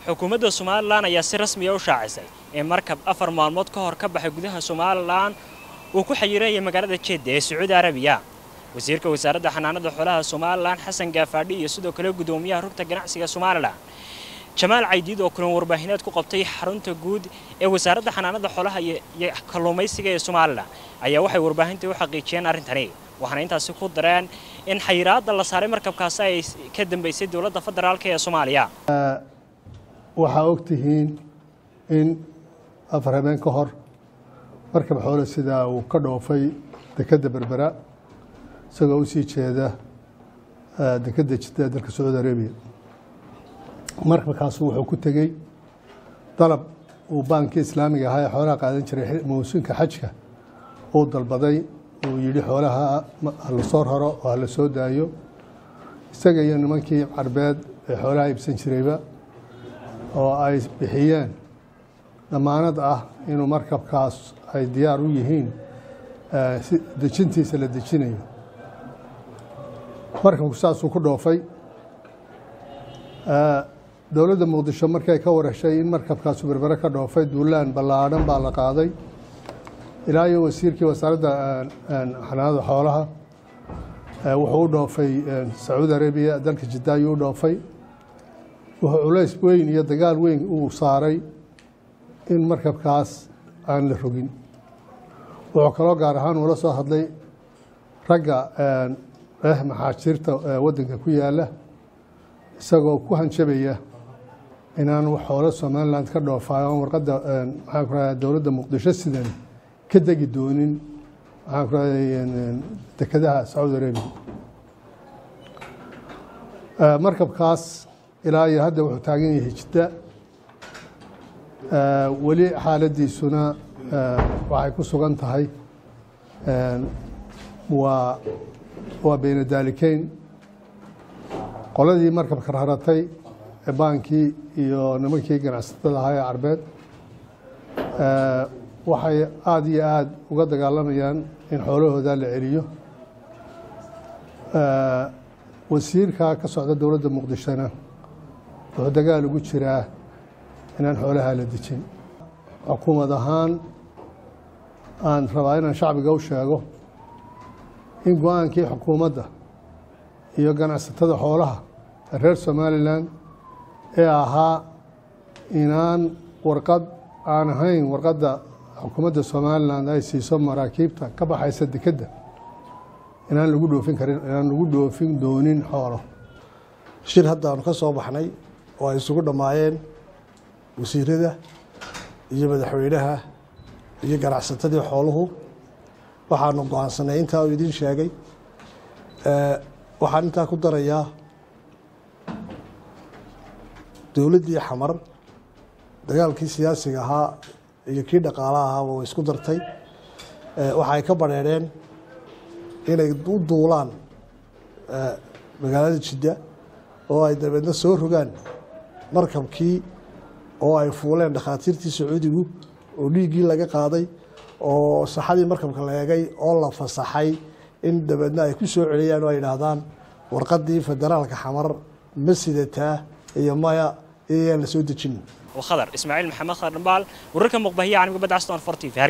xukuumadda somalilan ayaa si rasmiya u shaacisay in markab afar maalmood ka hor ka baxay gudaha somalilan uu ku xayiiraya magaalada jedda ee sacuudi arabiya wasiirka wasaaradda xanaanada xoolaha somalilan xasan gaafaadhi iyo sidoo kale gudoomiyaha rugta ganacsiga somalilan jamaal caydiid oo kulan warbaahineed ku qabtay xarunta guud ee wasaaradda xanaanada xoolaha iyo kalluumaysiga ee somalilan ayaa waxay warbaahinta u xaqiijiyeen arrintani waxaana intaasi ku dareen in xayiraadda la saaray markabkaasi ay ka dambeysay dowladda federaalk ee soomaaliya waxaa og tihiin in afar habeen ka hor markab xoole sidaa uu ka dhoofay dekedda berbera isagoo u sii jeeda dekedda jidda dalka sacuudi arabiya markabkaasu wuxuu ku tegey dalab uu baankii islaamiga ahaa ee xoolaha qaadan jiray mawsuunka xajka uu dalbaday uu yidhi xoolaha hala soo raro oo hala soo daayo isaga iyo nimankii carbeed ee xoolaha iibsan jirayba oo ay bixiyeen damaanad ah inuu markabkaas ay diyaar u yihiin dejintiisa la dejinayo markabku saasuu ku dhoofay dowladda muqdisho markay ka warashay in markabkaasu berbere ka dhoofay duulaan ballaadhan baa la qaaday ilaa iyo wasiirkii wasaaradda xanaanada xoolaha wuxuu u dhoofay sacuudi arabiya dalka jidda ayuu u dhoofay wuxuu culays weyn iyo dagaal weyn uu saaray in markabkaas aan la rogin wuxuu kaloo gaar ahaan uula soo hadlay ragga eh maxaajiirta waddanka ku yaala isagoo ku hanjabaya inaan xoolo somaliland ka dhoofayo on warqadda maxaan ku radaa dowladda muqdisho sidan ka degi doonin maxaan ku raday dekedaha sacuudi arabiya markabkaas ilaa iyo hadda wuxuu taagan yahay jidda weli xaaladiisuna waxay ku sugan tahay waa waa beyna daalikeyn qoladii markabka raratay ee baankii iyo nimankii ganacsatada ahaa ee carbeed waxay aada iyo aada uga dagaalamayaan in xoolahooda la celiyo wasiirka ka socda dowladda muqdishona wuxuu dagaal ugu jiraa inaan xoolaha la dejin xukuumad ahaan aan rabaa inaan shacbiga u sheego in go-aankii xukuumadda iyo ganacsatada xoolaha reer somalilan ee ahaa inaan warqad aan ahayn warqadda xukuumadda somalilan ay siiso maraakiibta ka baxaysa dekedda inaan lagu dhoofin karin inaan lagu dhoofin doonin xoolo shir haddaanu ka soo baxnay oo ay isugu dhammaayeen wasiirada iyo madaxweynaha iyo ganacsatadii xooluhu waxaanu go-aansanay intaa uu idiin sheegay waxaan intaa ku darayaa dowladdii xamar dagaalkii siyaasiga ahaa iyo kii dhaqaalaha ahaaba way isku dartay waxa ay ka badheereen inay u duulaan magaalada jidda oo ay dabeedna soo rogaan markabkii oo ay fuuleen dhakhaatiirtii sacuudigu oo dhiiggii laga qaaday oo saxadii markabka la eegay oo la fasaxay in dabeedna ay ku soo celiyaan oo ay idhaahdaan warqadii federaalka xamar ma sidataa iyo maya iyayaan la soo dejin khadar ismaaciil maxamed khadar dhambaal wararka muqbahiya caalamiga badda aston fortiv